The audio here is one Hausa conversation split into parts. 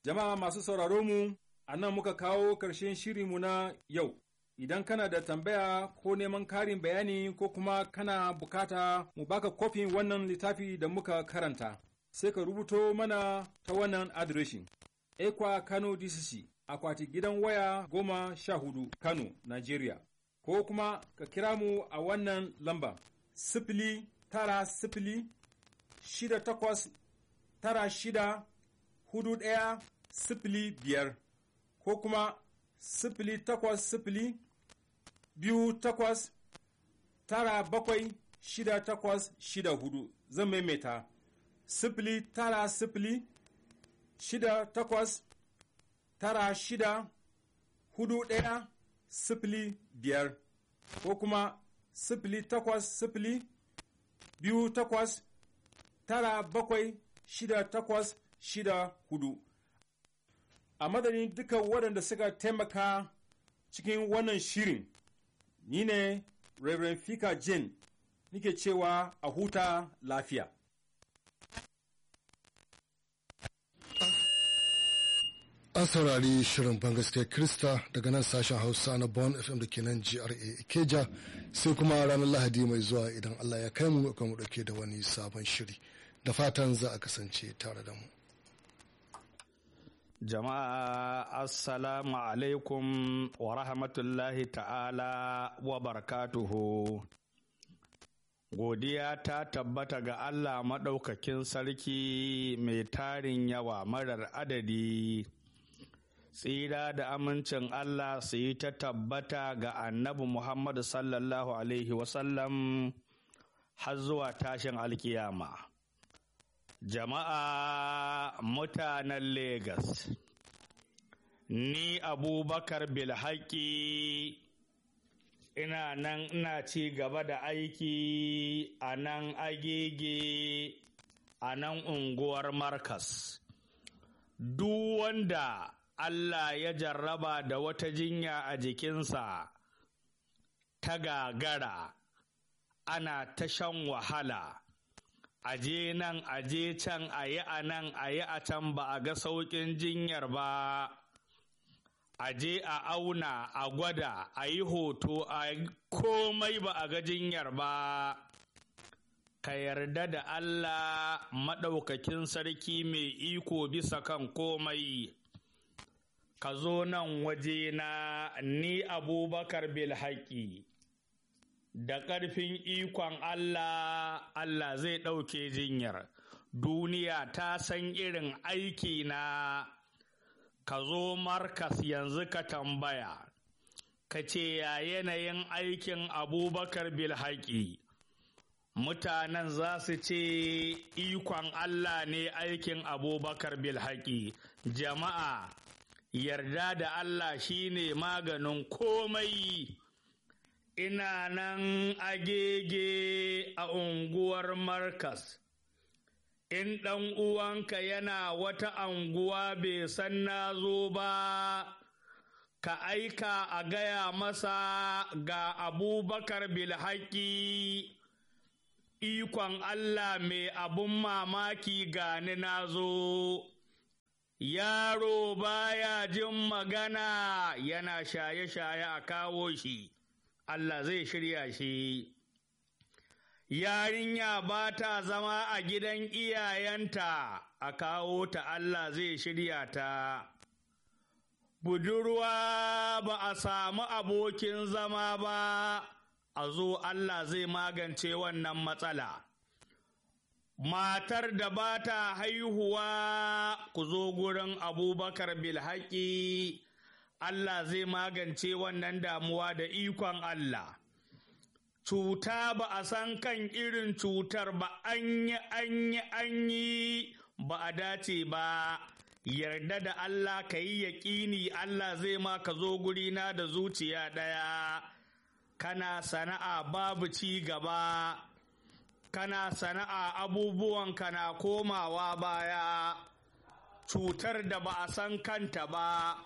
Jama'a masu sauraro mu, a nan muka kawo ƙarshen shirinmu na yau. Idan kana da tambaya ko neman karin bayani ko kuma kana bukata mu baka kofin wannan littafi da muka karanta, sai ka rubuto mana ta wannan adireshin. Ekwa Kano DCC, akwati gidan waya goma sha hudu Kano, Nigeria. Ko kuma ka kira mu a wannan lamba, sifili tara sifili shida takwas tara shida hudu ɗaya sifili biyar ko kuma sifili takwas sifili biyu takwas tara bakwai shida takwas shida hudu zan maimaita sifili tara sifili shida takwas tara shida hudu ɗaya sifili biyar ko kuma sifili takwas sifili biyu takwas tara bakwai shida takwas shida hudu a madadin duka waɗanda suka taimaka cikin wannan shirin ni ne Reverend Fika Jane nike cewa a huta lafiya. An saurari shirin bangaske Krista daga nan sashen Hausa na Bon FM da ke nan GRA Ikeja sai kuma ranar Lahadi mai zuwa idan Allah ya kai mu mu ɗauke da wani sabon shiri. Da fatan za a kasance tare da mu. Jama'a Assalamu alaikum wa rahmatullahi ta'ala wa barakatuhu. Godiya ta tabbata ga Allah maɗaukakin sarki mai tarin yawa marar adadi. Tsira da amincin Allah su yi ta tabbata ga annabi Muhammadu sallallahu Alaihi wasallam har zuwa tashin alkiyama. Jama'a mutanen Legas, ni Abubakar Bilhaki ina nan ina ci gaba da aiki a nan agege a nan unguwar Markas. Duk wanda Allah ya jarraba da wata jinya a jikinsa ta gagara, ana ta shan wahala. aje nan aje can a yi a nan a yi a can ba a ga sauƙin jinyar ba aje a auna a gwada a yi hoto a komai ba a ga jinyar ba ka yarda da Allah maɗaukakin sarki mai iko bisa kan komai ka zo nan waje na ni abubakar bilhaki da ƙarfin ikon Allah, Allah zai ɗauke jinyar. Duniya ta san irin aiki na ka zo markas yanzu ka tambaya, ka ce ya yanayin aikin abubakar bilhaƙi. Mutanen za su ce ikon Allah ne aikin abubakar bilhaƙi. Jama'a, yarda da Allah shine maganin komai. ina nan agege a unguwar Markas. In ɗan uwanka yana wata anguwa bai san na zo ba, ka aika a gaya masa ga abubakar bilhaki ikon Allah mai abun mamaki gani na zo. Yaro baya jin magana yana shaye-shaye a kawo shi. Allah zai shirya shi. Yarinya ba ta zama a gidan iyayenta a kawo ta Allah zai shirya ta. Budurwa ba a samu abokin zama ba, a zo Allah zai magance wannan matsala. Matar da ba ta haihuwa ku zo gurin abubakar bilhaƙi. Allah zai magance wannan damuwa da ikon Allah. Cuta ba a san kan irin cutar ba an yi an yi an yi ba a dace ba, yarda da Allah ka yi yaƙini Allah zai ma ka zo gurina da zuciya ɗaya, kana sana'a babu ci gaba, kana sana'a abubuwan kana komawa baya, cutar da ba a san kanta ba.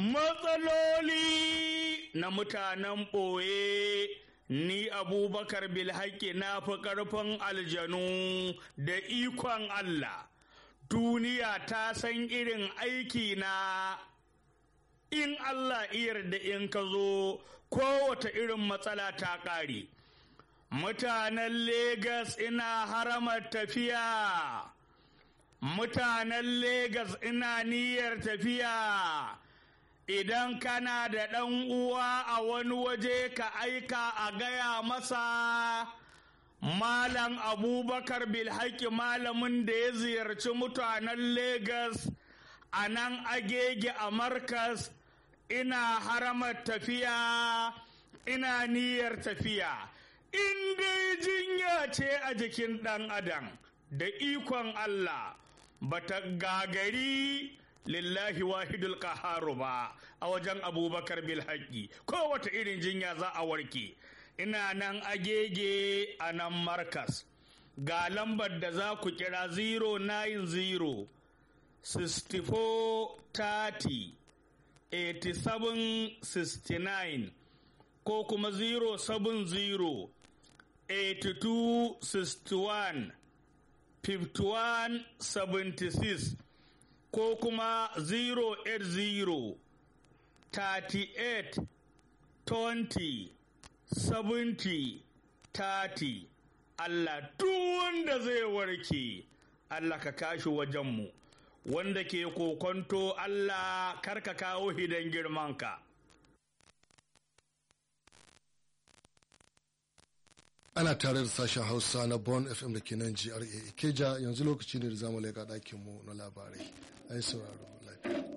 matsaloli na mutanen ɓoye ni abubakar bilhaki na fi ƙarfin aljanu da ikon Allah duniya ta san irin aiki na in Allah iyar da in ka zo kowace irin matsala ta ƙare mutanen Legas ina haramar tafiya mutanen Legas ina niyyar tafiya idan kana da ɗan uwa a wani waje ka aika a gaya masa malam abubakar bilhaki malamin da ya ziyarci mutanen Legas a nan agege a markas ina haramar tafiya ina niyyar tafiya in dai jinya ce a jikin ɗan adam da ikon Allah bata gagari lillahi wahidul qaharu ba a wajen abubakar bilhaki kowace irin jinya za a warke ina nan agege a nan markas ga lambar da za ku kira 090 64 30 87 69 ko kuma 070 82 61 51 76 ko kuma 080 38 20 70 30 Allah duk wanda zai warke Allah ka kashi wajenmu wanda ke kokonto Allah karka kawo hidan girmanka. ana tare da sashen hausa na bon fm da ke nan gra ikeja yanzu lokaci ne da zamu leƙa ɗakinmu na labarai ai sauraro lafiya